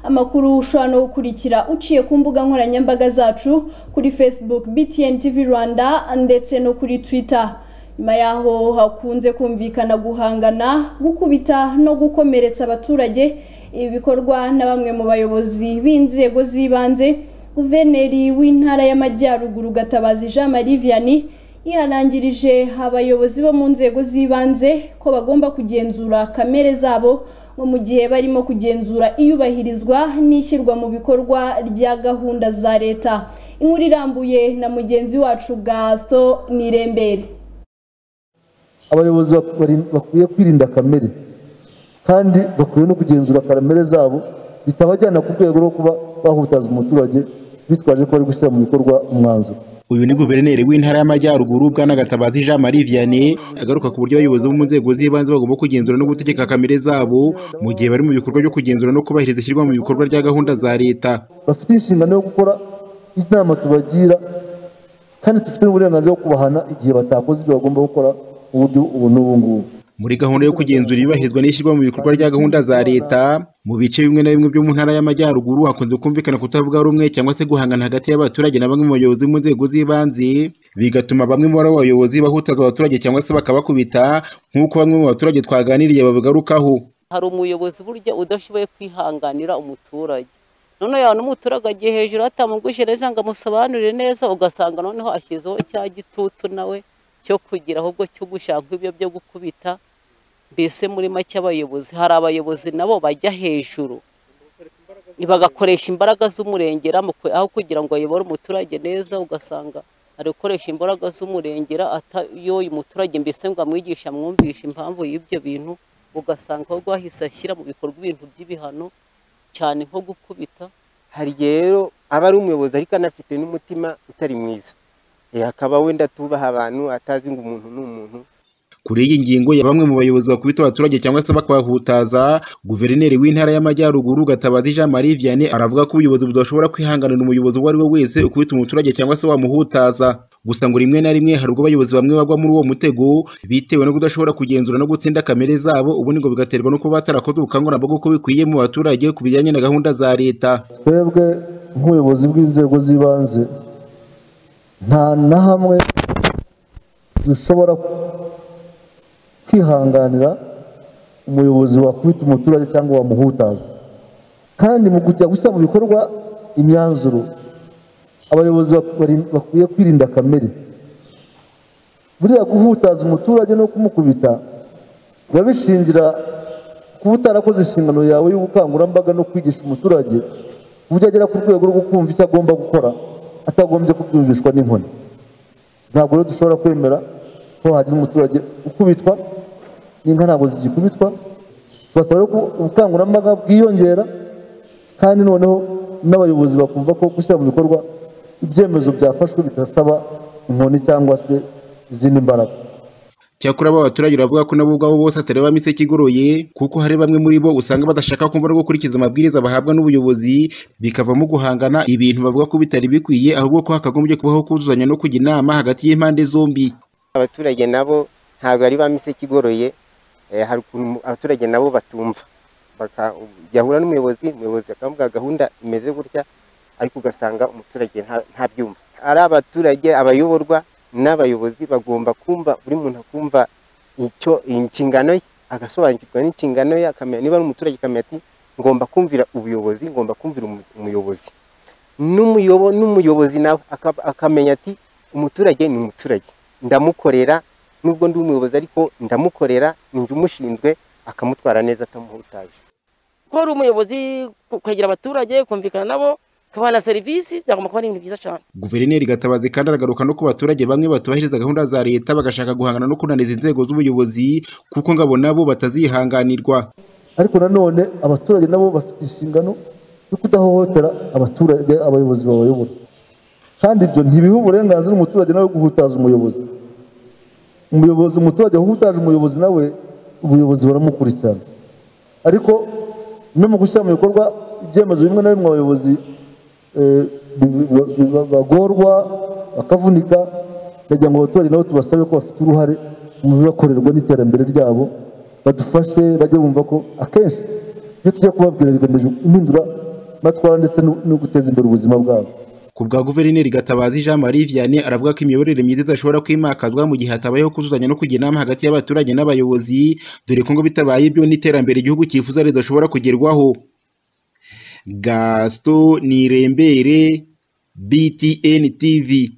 amakuru ushobora no gukurikira uciye ku mbuga nkoranyambaga zacu kuri Facebook BTN TV Rwanda ndetse no kuri Twitter nyuma yaho hakunze kumvikana guhangana gukubita no gukomeretsa abaturage ibi bikorwa na bamwe mu bayobozi b'inzego z'ibanze guverineri w'intara y'amajyaruguru gatabazi Jean Marie Vianney yihanangirije abayobozi bo mu nzego z'ibanze ko bagomba kugenzura kamere zabo nko mu gihe barimo kugenzura iyubahirizwa n'ishyirwa mu bikorwa rya gahunda za leta inkuru irambuye na mugenzi wacu gasto nirembere abayobozi bak- bari- bakwiye kwirinda kamere kandi bakwiye no kugenzura kamere zabo bitabajyana ku rwego rwo kuba bahutaza umuturage bitwaje ko bari gushyira mu bikorwa umwanzuro uyu ni guverineri w'intara y'amajyaruguru bwana gatabazi jean marie vianney agaruka ku buryo abayobozi bo mu nzego z'ibanze bagomba kugenzura no gutegeka kamere zabo mu gihe bari mu bikorwa byo kugenzura no kubahiriza ishyirwa mu bikorwa rya gahunda za leta bafite inshingano yo gukora inama tubagira kandi dufite n'uburenganzira bwo kubahana igihe batakoze ibyo bagomba gukora mu buryo ubu n'ubu ngubu muri gahunda yo kugenzura iyubahirizwa n'ishyirwa mu bikorwa rya gahunda za leta mu bice bimwe na bimwe byo mu ntara y'amajyaruguru hakunze kumvikana kutavuga rumwe cyangwa se guhangana hagati y'abaturage na bamwe mu bayobozi mu nzego z'ibanze bigatuma bamwe muri abo bayobozi bahutaza abaturage cyangwa se bakabakubita nk'uko bamwe mu baturage twaganiriye babigarukaho hari umuyobozi burya udashoboye kwihanganira umuturage none yaba n'umuturage agiye hejuru atamugujereje ngo amusobanurire neza ugasanga noneho ashyizeho cya gitutu nawe cyo kugira ahubwo cyo gushaka ibyo byo gukubita mbese muri make abayobozi hari abayobozi nabo bajya hejuru bagakoresha imbaraga z'umurengera mu kwe- aho kugira ngo ayobore umuturage neza ugasanga ari gukoresha imbaraga z'umurengera atayoye umuturage mbese ngo amwigishe amwumvishe impamvu y'ibyo bintu ugasanga ahubwo ahise ashyira mu bikorwa ibintu by'ibihano cyane nko gukubita hari igihe rero aba ari umuyobozi ariko anafite n'umutima utari mwiza Eh, akaba wenda tubaha abantu atazi ngo umuntu ni umuntu kuri iyi ngingo ya bamwe mu bayobozi bakubita abaturage cyangwa se bakabahutaza guverineri w'intara y'amajyaruguru gatabazi jean marie vianney aravuga ko ubuyobozi budashobora kwihanganira umuyobozi uwo ari we wese ukubita umuturage cyangwa se wamuhutaza gusa ngo rimwe na rimwe hari ubwo abayobozi bamwe bagwa muri uwo mutego bitewe no kudashobora kugenzura no gutsinda kamere zabo ubundi ngo bigaterwa no kuba batarakoze ubukangurambaga uko bikwiye mu baturage ku bijyanye na gahunda za leta twebwe nk'ubuyobozi bw'inzego z'ibanze nta na hamwe dushobora kwihanganira umuyobozi wakubita umuturage cyangwa wamuhutaza kandi mu kujya gushyira mu bikorwa imyanzuro abayobozi bak- bari- bakwiye kwirinda kamere buriya guhutaza umuturage no kumukubita biba bishingira kuba utarakoze inshingano yawe y'ubukangurambaga no kwigisha umuturage ku buryo agera ku rwego rwo kumva icyo agomba gukora atagombye kubyumvishwa n'inkoni ntabwo rero dushobora kwemera ko hagira umuturage ukubitwa n'inka ntabwo zigikubitwa tubasaba rero ko ubukangurambaga bwiyongera kandi noneho n'abayobozi bakumva ko gushyira mu bikorwa ibyemezo byafashwe bidasaba inkoni cyangwa se izindi mbaraga cyakora abo baturage bavuga ko nabo ubwabo bose atari bami se ikigoroye kuko hari bamwe muri bo usanga badashaka kumva no gukurikiza amabwiriza bahabwa n'ubuyobozi bikavamo guhangana ibintu bavuga ko bitari bikwiye ahubwo ko hakagombye kubaho kuzuzanya no kujya inama hagati y'impande zombi abaturage nabo ntabwo ari ba mise ikigoroye Eh, hari ukuntu abaturage nabo batumva Baka- yahura n'umuyobozi umuyobozi akavuga gahunda imeze gutya ariko ugasanga umuturage nta- ntabyumva ari abaturage abayoborwa n'abayobozi bagomba kumva buri muntu akumva icyo inshingano ye agasobanukirwa n'inshingano ye akamenya niba ari umuturage akamenya ati ngomba kumvira ubuyobozi ngomba kumvira umu- umuyobozi n'umuyobo n'umuyobozi nawe aka- akamenya ati umuturage ni umuturage ndamukorera nubwo ndi umuyobozi ariko ndamukorera ninjye umushinzwe akamutwara neza atamuhutaje kuba ari umuyobozi ku- kwegera abaturage kumvikana nabo kubaha na serivisi byagomba kuba ari ibintu byiza cyane guverineri gatabazi kandi aragaruka no ku baturage bamwe batubahiriza gahunda za leta bagashaka guhangana no kunaniza inzego z'ubuyobozi kuko ngo abo nabo batazihanganirwa ariko nanone abaturage nabo bafite inshingano yo kudahohotera abaturage abayobozi babayobora kandi ibyo ntibiha uburenganzira umuturage nawe wo guhutaza umuyobozi umuyobozi umuturage uhutaje umuyobozi nawe ubuyobozi buramukurikirana ariko no mu gushyira mu bikorwa ibyemezo bimwe na bimwe abayobozi eh, bi- bi- bi- bagorwa bakavunika ndagira ngo abaturage nabo tubasabe ko bafite uruhare mu bibakorerwa n'iterambere ryabo badufashe bajye bumva ko akenshi ibyo tujya kubabwira bigamije impindura matwara ndetse no- no guteza imbere ubuzima bwabo ku bwa guverineri gatabazi jean marie vianney aravuga ko imiyoborere myiza idashobora kwimakazwa mu gihe hatabayeho kuzuzanya no kujya inama hagati y'abaturage n'abayobozi dore ko ngo bitabaye ibyo n'iterambere igihugu cyifuza ridashobora kugerwaho gaston nirembere btn tv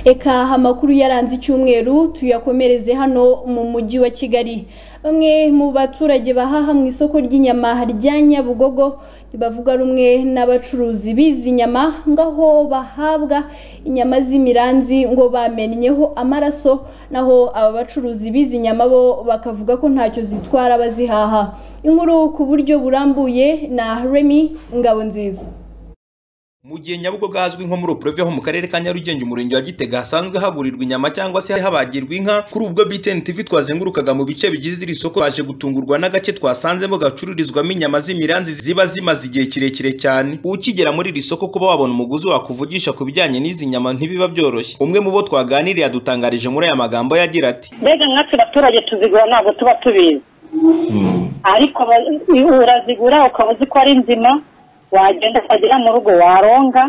Eka amakuru yaranze icyumweru tuyakomereze hano mu mujyi wa Kigali. Bamwe mu baturage bahaha mu isoko ry'inyama rya Nyabugogo ntibavuga rumwe n'abacuruzi bizi nyama ngaho bahabwa inyama z'imiranzi ngo bamennyeho amaraso naho aba bacuruzi bizi nyama bo bakavuga ko ntacyo zitwara bazihaha. Inkuru ku buryo burambuye na Remy Ngabonziza. Mu gihe Nyabugogo hazwi nko muri Oprove ho mu karere ka Nyarugenge umurenge wa Gitega hasanzwe hagurirwa inyama cyangwa se habagirwa inka kuri ubwo BTN TV twazengurukaga mu bice bigize iri soko baje gutungurwa n'agace twasanzemo gacururizwamo inyama z'imiranzi ziba zimaze igihe kirekire cyane ukigera muri iri soko kuba wabona umuguzi wakuvugisha ku bijyanye n'izi nyama ntibiba byoroshye umwe mu bo twaganiriye adutangarije muri aya magambo yagira ati mbega nkatwe abaturage tuzigura ntabwo tuba tubizi ariko aba- urazigura ukaba uzi ko ari nzima wagenda ukagera mu rugo waronga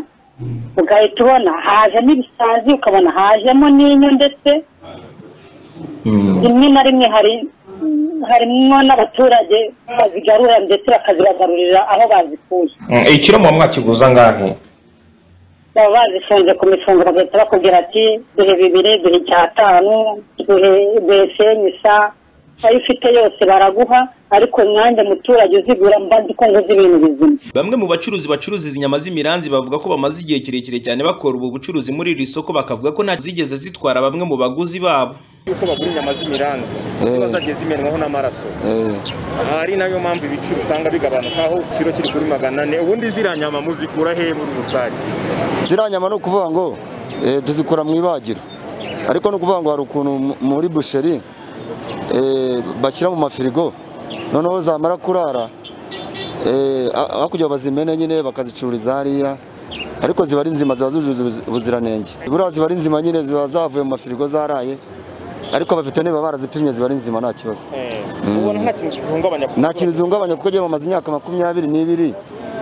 ugahita ubona hajemo ibisazi ukabona hajemo n'inyo ndetse rimwe na rimwe hari harimo n'abaturage bazigarura ndetse bakazibagarurira aho bazikuye ikiro muba mwakiguza angahe baba bazifunze ku mifungo bagahita bakubwira ati duhe bibiri duhe icyatanu duhe duhe semisa ayo ufite yose baraguha ariko nanjye muturage uzigura mba nzi ko nguze ibintu bizima Bamwe mu bacuruzi bacuruza izi nyama z'imiranzi bavuga ko bamaze igihe kirekire cyane bakora ubu bucuruzi muri iri soko bakavuga ko nta zigeze zitwara bamwe mu baguzi babo yuko bagura inyama z'imiranzi ziba zagiye zimenwaho n'amaraso aha ari nayo mpamvu ibiciro usanga bigabanuka aho ikiro kiri kuri magana ane ubundi ziriya nyama muzikura he muri rusange ziriya nyama ni ukuvuga ngo eh, tuzikura mu ibagiro ariko ni ukuvuga ngo hari ukuntu mu- muri busheri eh, bashyira mu mafirigo noneho zamara kurara eh, ha- hakurya bazimene nyine bakazicururiza hariya ariko ziba ari nzima ziba zujuje ubuzi- ubuziranenge buriya ziba ari nzima nyine ziba zavuye mu mafirigo zaraye ariko abaveterineri baba barazipimye ziba ari nzima nta kibazo ubona nta kintu gihungabanya nta kintu zihungabanya kuko byamamaza imyaka makumyabiri n'ibiri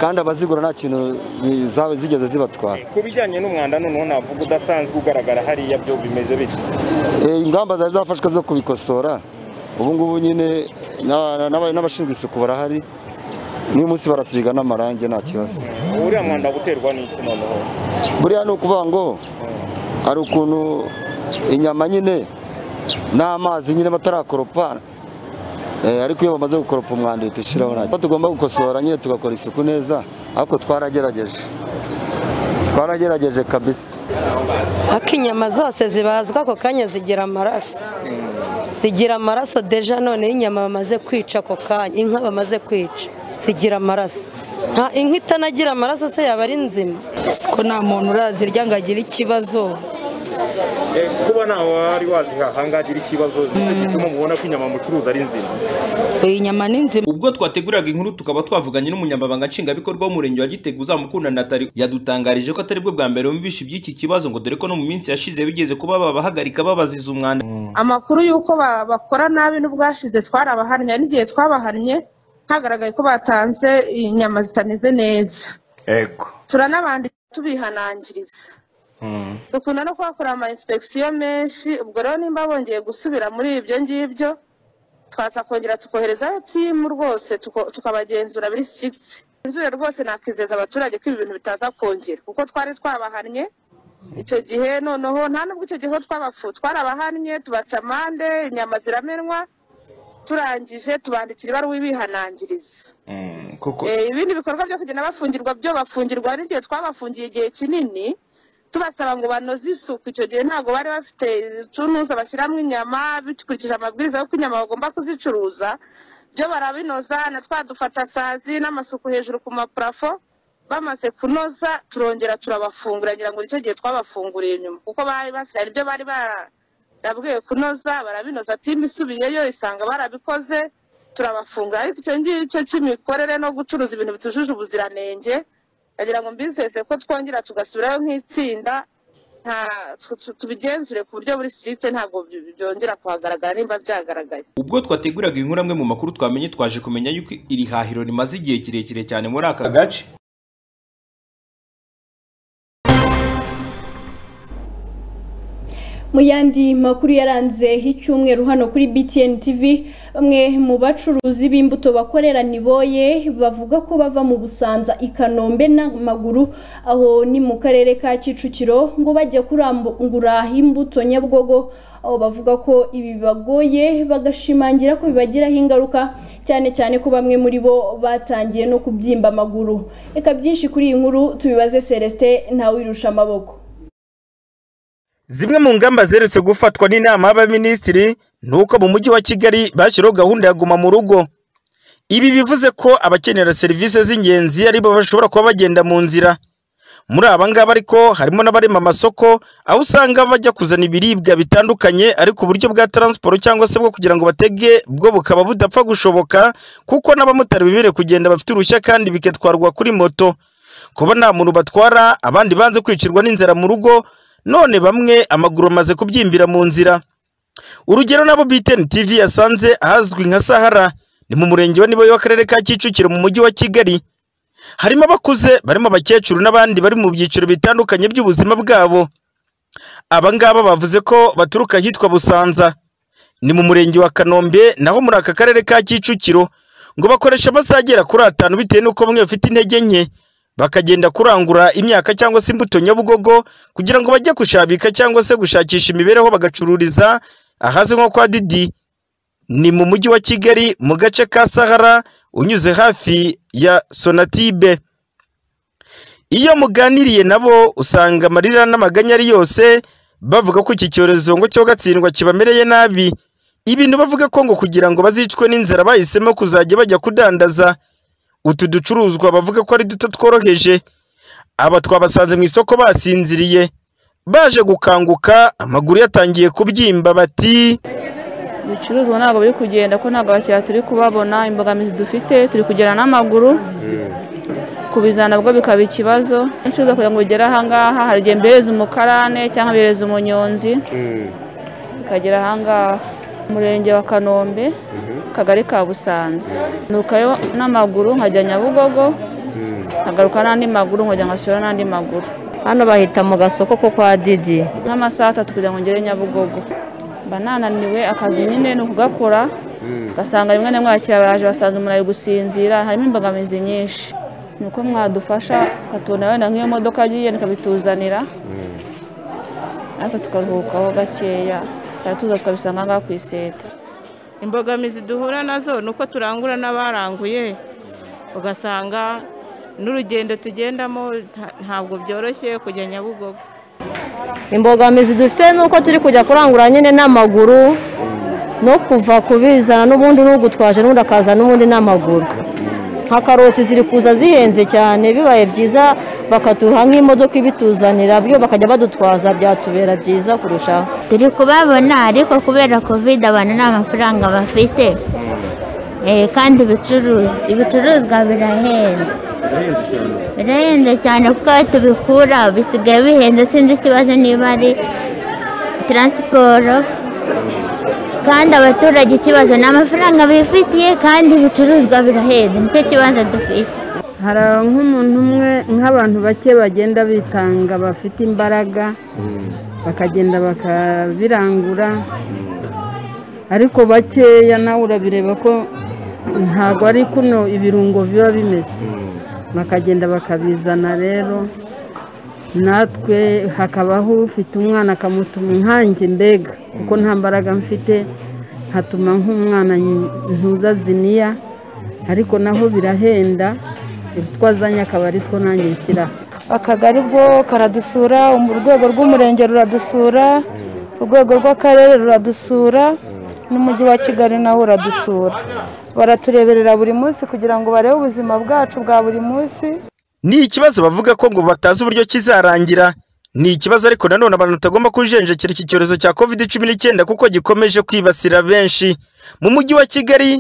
kandi abazigura nta kintu bi- za- zigeze zibatwara ku bijyanye n'umwanda noneho navuga udasanzwe ugaragara hariya byo bimeze bityo Eh, ingamba zari zafashwe zo kubikosora ubu ngubu nyine na- na- n'aba- n'abashinzwe isuku barahari n'uyu munsi barasiga n'amarangi nta kibazo uriya mwanda guterwa n'iki noneho buriya ni ukuvuga ngo hari ukuntu inyama nyine n'amazi nyine batarakoropa Eh, ariko iyo bamaze gukoropa umwanda uhita ushyiraho nta kibazo. tugomba gukosora nyine tugakora isuku neza ariko twaragerageje twaragerageje kabisa ariko inyama zose zibazwa ako kanya zigira amaraso zigira amaraso deja none inyama bamaze kwica ako kanya inka bamaze kwica zigira amaraso nta inka itanagira amaraso se yaba ari nzima ko nta muntu urazirya ngo agire ikibazo Eh, kuba ntawe wari wazihaha ngagira ikibazo nicyo gituma mubona ko inyama mucuruza ari nzima iyi nyama ni nzima ubwo twateguriraga inkuru tukaba twavuganye n'umunyamabanga nshingwabikorwa w'umurenge wa gitega uzamukunda natali yadutangarije ko atari bwo bwa mbere bumvisha iby'iki kibazo ngo dore ko no mu minsi yashize bigeze kuba babahagarika babaziza umwanda amakuru y'uko ba- bakora nabi n'ubwashize twarabaharanye n'igihe twabahannye hagaragaye ko batanze inyama zitameze neza ego turanabandika tubihanangiriza dukunda no kuhakora ama inspekisiyo menshi ubwo rero nimba bongeye gusubira muri ibyo ngibyo twaza kongera tukoherezayo timu rwose tuko- tukabagenzura buri sigisi inzure rwose nakizeza abaturage ko ibi bintu bitaza kongera kuko twari twabahannye icyo gihe noneho nta nubwo icyo gihe ho twabafu twarabahannye tubaca amande inyama ziramenwa turangije tubandikira ibaruwa ibihanangiriza Eh, ibindi bikorwa byo kugenda bafungirwa byo bafungirwa n'igihe twabafungiye igihe kinini tubasaba ngo banoze isuku icyo gihe ntabwo bari bafite utunuza bashyiramo inyama bikurikije amabwiriza y'uko inyama bagomba kuzicuruza byo barabinoza na twa dufatasazi n'amasuku hejuru ku mapurafo bamaze kunoza turongera turabafungura ngira ngo nicyo gihe twabafunguriye nyuma kuko bari bafite hari ibyo bari barabwiwe kunoza barabinoza timu isubiyeyo isanga barabikoze turabafungura ariko icyo ngicyo cy'imikorere no gucuruza ibintu bitujuje ubuziranenge ndagira ngo mbizeze ko twongera tugasubirayo nk'itsinda nta tu- tu- tubigenzure ku buryo buri sirite ntabwo by- byongera kuhagaragara nimba byagaragaye ubwo twateguraga inkuru amwe mu makuru twamenye twaje kumenya yuko iri hahiro rimaze igihe kirekire cyane muri aka gace mu yandi makuru yaranze icyumweru hano kuri BTN TV bamwe mu bacuruzi b'imbuto bakorera niboye bavuga ko bava mu Busanza i Kanombe n'amaguru aho ni mu karere ka Kicukiro ngo bajya kurangura imbuto Nyabugogo aho bavuga ko ibi bibagoye bagashimangira ko bibagiraho ingaruka cyane cyane ko bamwe muri bo batangiye no kubyimba amaguru reka byinshi kuri iyi nkuru tubibaze Celestin ntawirusha amaboko Zimwe mu ngamba ziherutse gufatwa n'inama y'abaminisitiri ni uko mu mujyi wa Kigali bashyiraho gahunda ya guma mu rugo. Ibi bivuze ko abakenera serivisi z'ingenzi ari bo bashobora kuba bagenda mu nzira. Muri aba ngaba ariko harimo n'abarema amasoko aho usanga bajya kuzana ibiribwa bitandukanye ariko uburyo bwa taransiporo cyangwa se bwo kugira ngo batege bwo bukaba budapfa gushoboka kuko n'abamotari bemerewe kugenda bafite uruhushya kandi bigatwarwa kuri moto. kuba nta muntu batwara abandi banze kwicirwa n'inzara mu rugo none bamwe amaguru amaze kubyimbira mu nzira urugero nabo BTN TV yasanze ahazwi nka Sahara ni mu murenge wa Niboye w'akarere ka Kicukiro mu mujyi wa Kigali harimo abakuze barimo abakecuru n'abandi bari mu byiciro bitandukanye by'ubuzima bwabo aba ngaba bavuze ko baturuka ahitwa Busanza ni mu murenge wa Kanombe naho muri aka karere ka Kicukiro ngo bakoresha amasaha agera kuri atanu bitewe n'uko bamwe bafite intege nke bakagenda kurangura imyaka cyangwa se imbuto nyabugogo kugira ngo bajye gushabika cyangwa se gushakisha imibereho bagacururiza ahazwi nko kwa Didi ni mu mujyi wa Kigali mu gace ka Sahara unyuze hafi ya Sonatibe iyo muganiriye nabo usanga amarira n'amaganya ari yose bavuga ko iki cyorezo ngo cyo gatsindwa kibamereye nabi ibintu bavuga ko ngo kugira ngo bazicwe n'inzara bahisemo kuzajya bajya kudandaza utu ducuruzwa bavuga ko ari duto tworoheje aba twabasanze mu isoko basinziriye baje gukanguka amaguru yatangiye kubyimba bati ibicuruzwa ntabwo biri kugenda ko ntabwo abakiriya turi kubabona imbogamizi dufite turi kugera n'amaguru kubizana nabwo bikaba ikibazo ibicuruzwa kugira ngo bigere ahangaha hari igihe mbereza umukarane cyangwa mbereza umunyonzi bikagera ahangaha umurenge wa kanombe akagari ka busanza nukayo n'amaguru nkajya nyabugogo nkagaruka n'andi maguru nkajya ngasura n'andi maguru hano bahita mu gasoko ko kwa didi nk'amasaha atatu kugira ngo ngere nyabugogo mba nananiwe akazi nyine ni ukugakora ugasanga rimwe na rimwe abakiriya baraje basanze umuntu ari gusinzira harimo imbogamizi nyinshi ni uko mwadufasha ukatubona wenda nk'iyo modoka yagiye ikabituzanira ariko tukaruhukaho gakeya tukaba tuza tukabisanga aha ngaha ku iseta imbogamizi duhura nazo ni uko turangura n'abaranguye ugasanga n'urugendo tugendamo nta- ntabwo byoroshye kujya nyabugogo imbogamizi dufite ni uko turi kujya kurangura nyine n'amaguru no kuva kubizana n'ubundi n'ugutwaje n'ubundi akazana n'ubundi n'amaguru nka karoti ziri kuza zihenze cyane bibaye byiza bakaduha nk'imodoka ibituzanira byo bakajya badutwaza byatubera byiza kurushaho turi kubabona ariko kubera kovide abantu nta mafaranga bafite Eh, kandi ibicuruza ibicuruzwa birahenze birahenze cyane kuko aho tubikura bisigaye bihenze sinzi ikibazo niba ari taransiporo kandi abaturage ikibazo ni amafaranga bifitiye kandi ibicuruzwa birahenze nicyo kibazo dufite hari nk'umuntu umwe nk'abantu bake bagenda bitanga bafite imbaraga bakagenda bakabirangura ariko bakeya nawe urabireba ko ntabwo ari kuno ibirungo biba bimeze bakagenda bakabizana rero natwe hakabaho ufite umwana akamutuma nkanjye mbega kuko nta mbaraga mfite nkatuma nk'umwana ntuza ziniya ariko naho birahenda utwo azanye akaba ari two nanjye nshyiraho akagari bwo karadusura urwego rw'umurenge ruradusura urwego rw'akarere ruradusura n'umujyi wa kigali nawo uradusura baratureberera buri munsi kugira ngo barebe ubuzima bwacu bwa buri munsi ni ikibazo bavuga ko ngo batazi uburyo kizarangira ni ikibazo ariko nanone abantu batagomba kujenjekera iki cyorezo cya covid cumi n'icyenda kuko gikomeje kwibasira benshi mu mujyi wa kigali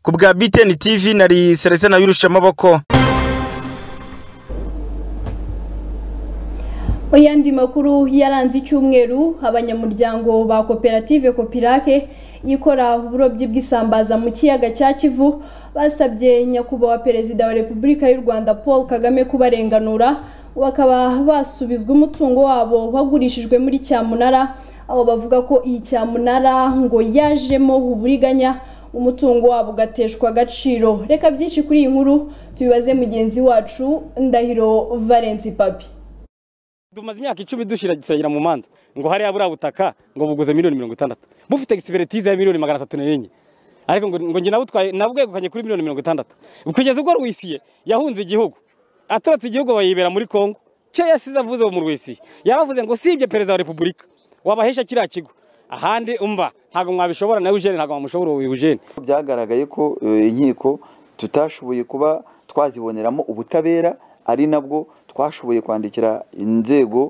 ku bwa btn tv nari serese nawe irusha amaboko Mu yandi makuru yaranze icyumweru abanyamuryango ba koperative kopirake ikora uburobyi bw'isambaza mu kiyaga cya kivu basabye nyakubahwa perezida wa repubulika y'u rwanda paul kagame kubarenganura bakaba basubizwa umutungo wabo wagurishijwe muri cyamunara aho bavuga ko iyi cyamunara ngo yajemo uburiganya umutungo wabo ugateshwa agaciro reka byinshi kuri iyi nkuru tubibaze mugenzi wacu ndahiro valensi papi tumaze imyaka icumi dushyira gisengera mu manza ngo hariya buriya butaka ngo buguze miliyoni mirongo itandatu bufite egisiperitize ya miliyoni magana atatu n'enye ariko ngo ngo njye nabutwaye nabwegukanye kuri miliyoni mirongo itandatu kugeza ubwo rwisiye yahunze igihugu aturutse igihugu bayibera muri kongo cyo yasize avuze mu rwisiye yaravuze ngo sibye perezida wa repubulika wabahesha kiriya kigo ahandi umva ntabwo mwabishobora nawe ujene ntabwo mwamushobora uyu ujene byagaragaye ko inkiko tutashoboye kuba twaziboneramo ubutabera ari nabwo twashoboye kwandikira inzego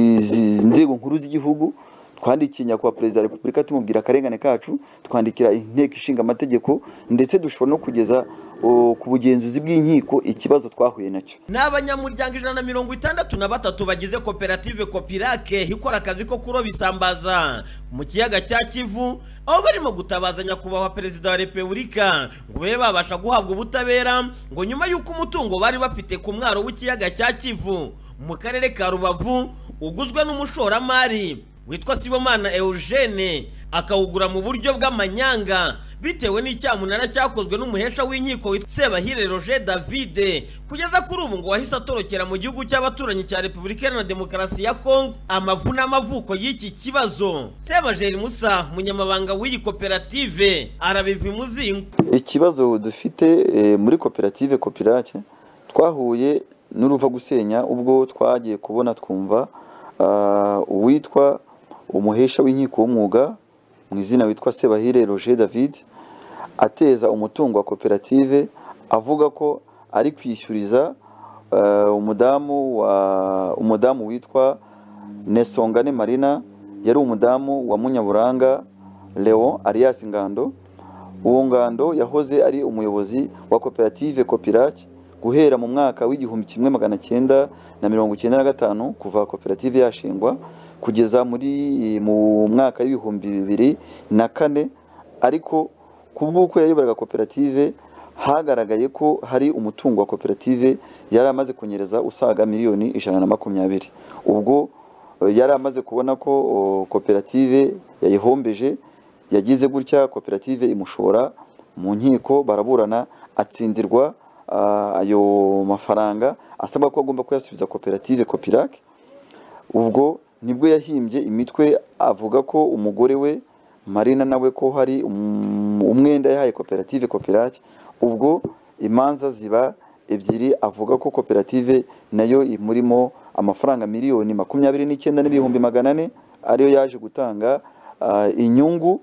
inzego nkuru z'igihugu twandikiye nyakubahwa perezida wa repubulika tumubwira akarengane kacu twandikira inteko ishinga amategeko ndetse dushobora no kugeza ku bugenzuzi bw'inkiko ikibazo twahuye nacyo ni abanyamuryango ijana na mirongo itandatu na batatu bagize koperative kopirake ikora akazi ko kuroba isambaza mu kiyaga cya kivu aho barimo gutabaza nyakubahwa perezida wa repubulika ngo babe babasha guhabwa ubutabera ngo nyuma y'uko umutungo bari bafite ku mwaro w'ikiyaga cya kivu mu karere ka rubavu uguzwe n'umushoramari witwa sibomana eugene akawugura mu buryo bw'amanyanga bitewe n'icyamunara cyakozwe n'umuhesha w'inkiko witwa sebahire roger davide kugeza kuri ubu ngo wahise atorokera mu gihugu cy'abaturanyi cya repubulika iharanira demokarasi ya kongo amavu n'amavuko y'iki kibazo sebajeri musa munyamabanga w'iyi koperative arabiva imuzingo ikibazo dufite eh, muri koperative kopirake twahuye n'uruva gusenya ubwo twagiye kubona twumva ah, uwitwa umuhesha w'inkiko w'umwuga mu izina witwa sebahire roger david ateza umutungo wa koperative avuga ko ari kwishyuriza eh, umudamu wa- umudamu witwa nesongane marina yari umudamu wa munyaburanga leon arias ngando uwo ngando yahoze ari umuyobozi wa koperative kopirake guhera mu mwaka w'igihumbi kimwe magana cyenda na mirongo icyenda na gatanu kuva koperative yashingwa kugeza muri mu mwaka w'ibihumbi bibiri na kane ariko ku bw'uko yayoboraga koperative hagaragaye ko hari umutungo wa koperative yari amaze kunyereza usaga miliyoni ijana na makumyabiri ubwo eh, yari amaze kubona ko oh, koperative yayihombeje yagize gutya koperative imushora mu nkiko baraburana atsindirwa ah, ayo mafaranga asabwa ko agomba kuyasubiza koperative kopirake ubwo nibwo yahimbye imitwe avuga ko umugore we marina nawe ko hari um- umwenda yahaye koperative kopirake ubwo imanza ziba ebyiri avuga ko koperative nayo imurimo amafaranga miliyoni makumyabiri n'icyenda n'ibihumbi magana ane ariyo yaje gutanga ah, inyungu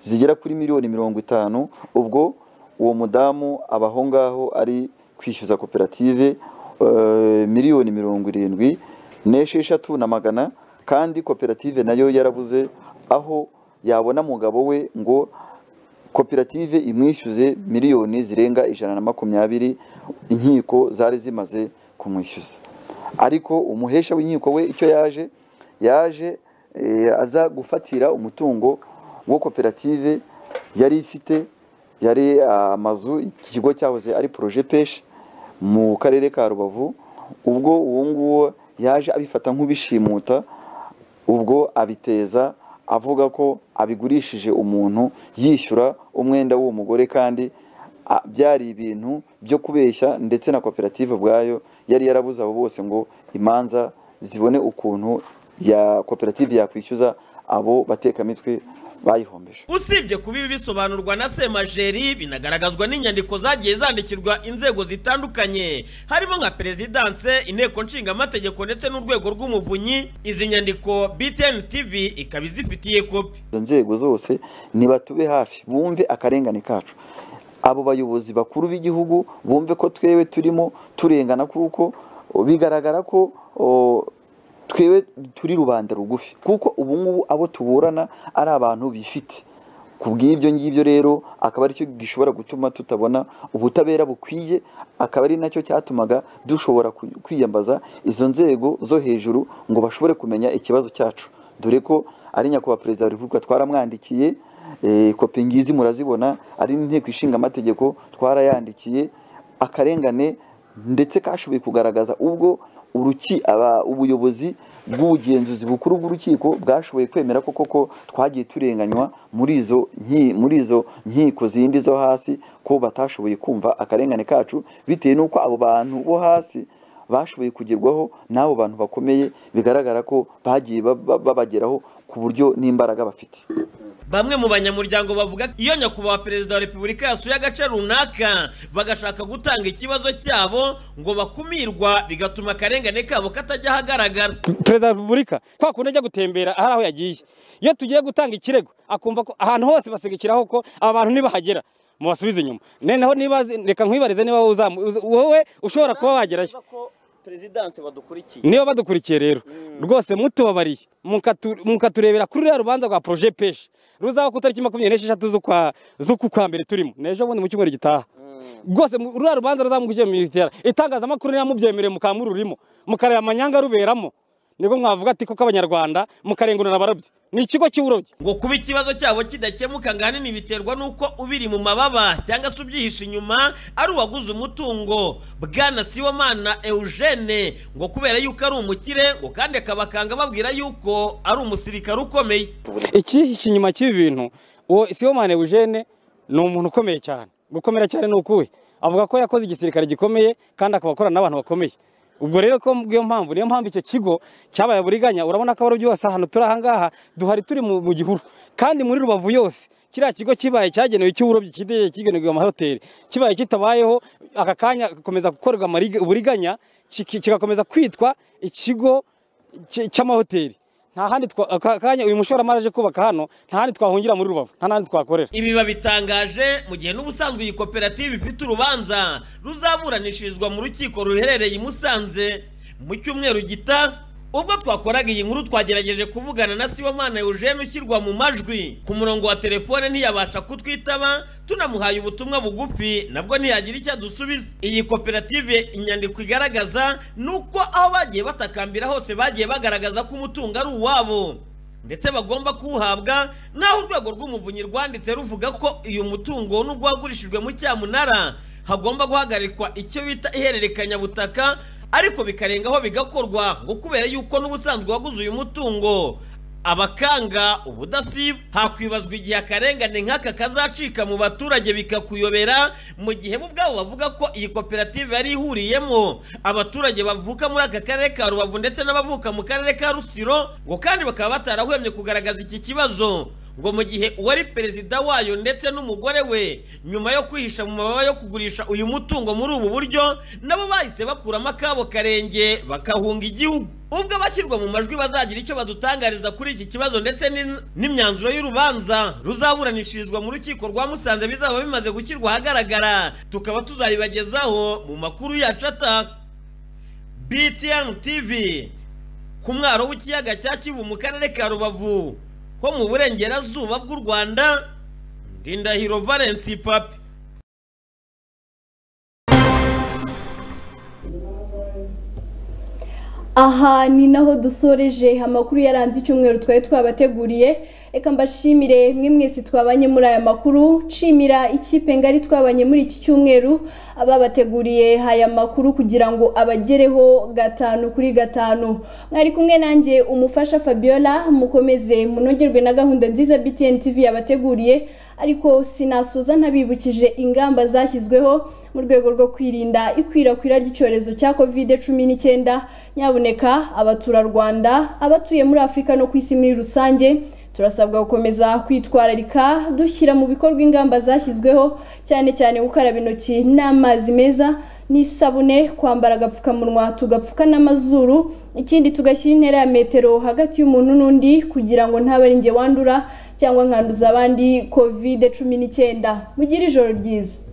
zigera kuri miliyoni mirongo itanu ubwo uwo mudamu aba aho ngaho ari kwishyuza koperative eh, miliyoni mirongo irindwi n'esheshatu na magana kandi koperative nayo yarabuze aho yabona umugabo we ngo koperative imwishyuze miliyoni zirenga ijana na makumyabiri inkiko zari zimaze kumwishyuza ariko umuhesha w'inkiko we icyo yaje yaje eh, aza gufatira umutungo wo koperative yari ifite yari amazu iki kigo cyahoze ari poroje peshi mu karere ka rubavu ubwo uwo nguwo yaje abifata nk'ubishimuta ubwo abiteza avuga ko abigurishije umuntu yishyura umwenda w'uwo mugore kandi a- byari ibintu byo kubeshya ndetse na koperative ubwayo yari yarabuze abo bose ngo imanza zibone ukuntu ya koperative yakwishyuza abo batekamitwe bayihombeje usibye kuba ibi bisobanurwa na semajeri binagaragazwa n'inyandiko zagiye zandikirwa inzego zitandukanye harimo nka perezidanse inteko nshingamategeko ndetse n'urwego rw'umuvunyi izi nyandiko btn tv ikaba izifitiye kopi izo nzego zose nibatube hafi bumve akarengane kacu abo bayobozi bakuru b'igihugu bumve ko twewe turimo turengana kuko o, bigaragara ko o, twewe turi rubanda rugufi kuko ubu ngubu abo tuburana ari abantu bifite ku bw'ibyo ngibyo rero akaba aricyo gishobora gutuma tutabona ubutabera bukwiye akaba ari nacyo cyatumaga dushobora ku- kwiyambaza izo nzego zo hejuru ngo bashobore kumenya ikibazo cyacu dore ko ari nyakubahwa perezida wa repubulika twaramwandikiye eh, kopi ngizi murazibona ari n'inteko ishinga amategeko twarayandikiye akarengane ndetse kashoboye kugaragaza ubwo uruki aba ubuyobozi bw'ubugenzuzi bukuru bw'urukiko bwashoboye kwemera ko koko twagiye turenganywa muri izo nki- muri izo nkiko zindi zo hasi ko batashoboye kumva akarengane kacu bitewe n'uko abo bantu bo hasi bashoboye kugerwaho n'abo bantu bakomeye bigaragara ko bagiye ba- ba- babageraho ku buryo n'imbaraga bafite bamwe mu banyamuryango bavuga ko iyo nyakubahwa perezida wa repubulika yasuye agace runaka bagashaka gutanga ikibazo cyabo ngo bakumirwa bigatuma akarengane kabo katajya ahagaragara perezida wa repubulika kwa kundi ajya gutembera hari aho yagiye iyo tugiye gutanga ikirego akumva ko ahantu hose basigikiraho ko aba bantu ntibahagera mubasubize inyuma noneho niba reka nkwibarize niba wowe uzamu- uza- wowe ushobora kuba wagerayo perezidanse badukurikiye niba badukurikiye rero rwose mutubabariye mukatu- mukaturebera kuri ruriya rubanza rwa poroje peshe ruzaho ku tariki makumyabiri n'esheshatu z'ukwa z'uku kwa mbere turimo n'ejo bundi mu cyumweru gitaha rwose mu- ruriya rubanza ruzamugije mu itera itangazamakuru ntiramubyemereye mukamururimo mukareba amanyanga ruberamo nibwo mwavuga ati koko abanyarwanda mukarengurana abarobyi ni ikigo cy'uburobyi ngo kuba ikibazo cyabo kidakemuka ngo ahanini biterwa n'uko ubiri mu mababa cyangwa se ubyihishe inyuma ari uwaguze umutungo bwana siwamana eugene ngo kubera yuko ari umukire ngo kandi akabakanga babwira yuko ari umusirikare ukomeye ikihishe inyuma cy'ibi bintu uwo sibomane eugene ni umuntu ukomeye cyane gukomera cyane ni ukuwe avuga ko yakoze igisirikare gikomeye kandi akaba akorana n'abantu bakomeye ubwo rero ko bw'iyo mpamvu niyo mpamvu icyo kigo cyabaye buriganya urabona ko abarobyi bose ahantu turi ahangaha duhari turi mu mu gihuru kandi muri rubavu yose kiriya kigo kibaye cyagenewe icy'uburobyi kitegeye kigenewe amahoteli kibaye kitabayeho aka kanya gakomeza gukorerwa amariga- uburiganya kiki- kigakomeza kwitwa ikigo cy- cy'amahoteli nta handi twa- aka kanya uyu mushoramari aje kubaka hano nta handi twahungira muri rubavu nta n'ahandi twakorera ibi babitangaje mu gihe n'ubusanzwe iyi koperative ifite urubanza ruzaburanishirizwa mu rukiko ruherereye i musanze mu cyumweru gita ubwo twakoraga iyi nkuru twagerageje kuvugana na siwamana eugene ushyirwa mu majwi ku murongo wa telefone ntiyabasha kutwitaba tunamuhaye ubutumwa bugufi nabwo ntiyagira icyo adusubiza iyi koperative inyandiko igaragaza ni uko aho bagiye batakambira hose bagiye bagaragaza ko umutungo ari uwabo ndetse bagomba kuwuhabwa naho urwego rw'umuvunyi rwanditse ruvuga ko uyu mutungo nubwo wagurishijwe mu cyamunara hagomba guhagarikwa icyo bita ihererekanyabutaka ariko bikarengaho bigakorwa ngo kubera yuko n'ubusanzwe waguze uyu mutungo abakanga ubudasiba hakwibazwa igihe akarengane nk'aka kazacika mu baturage bikakuyobera mu gihe bo ubwabo bavuga ko iyi koperative yari ihuriyemo abaturage bavuka muri aka karere ka rubavu ndetse n'abavuka mu karere ka rutsiro ngo kandi bakaba batarahwemye kugaragaza iki kibazo ngo mu gihe uwari perezida wayo ndetse n'umugore we nyuma yo kwihisha mu mababa yo kugurisha uyu mutungo muri ubu buryo nabo bahise bakuramo akabo karenge bakahunga igihugu ubwo abashyirwa mu majwi bazagira icyo badutangariza kuri iki kibazo ndetse n'in- n'imyanzuro y'urubanza ruzaburanishirizwa mu rukiko rwa musanze bizaba bimaze gushyirwa ahagaragara tukaba tuzabibagezaho mu makuru yacu ataka btn tv ku mwaro w'ikiyaga cya kivu mu karere ka rubavu ho mu burengerazuba bw'u rwanda ndindahiro valensi papi aha ni naho dusoreje amakuru yaranze icyumweru twari twabateguriye reka mbashimire mwe mwese twabanye muri aya makuru nshimira ikipe ngari twabanye muri iki cyumweru ababateguriye aya makuru kugira ngo abagereho gatanu kuri gatanu mwari kumwe nanjye umufasha fabiola mukomeze munogerwe na gahunda nziza btn tv yabateguriye ariko sinasoza ntabibukije ingamba zashyizweho mu rwego rwo kwirinda ikwirakwira ry'icyorezo cya kovide cumi n'icyenda nyabuneka abaturarwanda abatuye muri afurika no ku isi muri rusange turasabwa gukomeza kwitwararika dushyira mu bikorwa ingamba zashyizweho cyane cyane gukaraba intoki n'amazi meza n'isabune kwambara agapfukamunwa tugapfuka n'amazuru ikindi tugashyira intera ya metero hagati y'umuntu n'undi kugira ngo ntaba ari njye wandura cyangwa nkanduza abandi kovide cumi n'icyenda mugire ijoro ryiza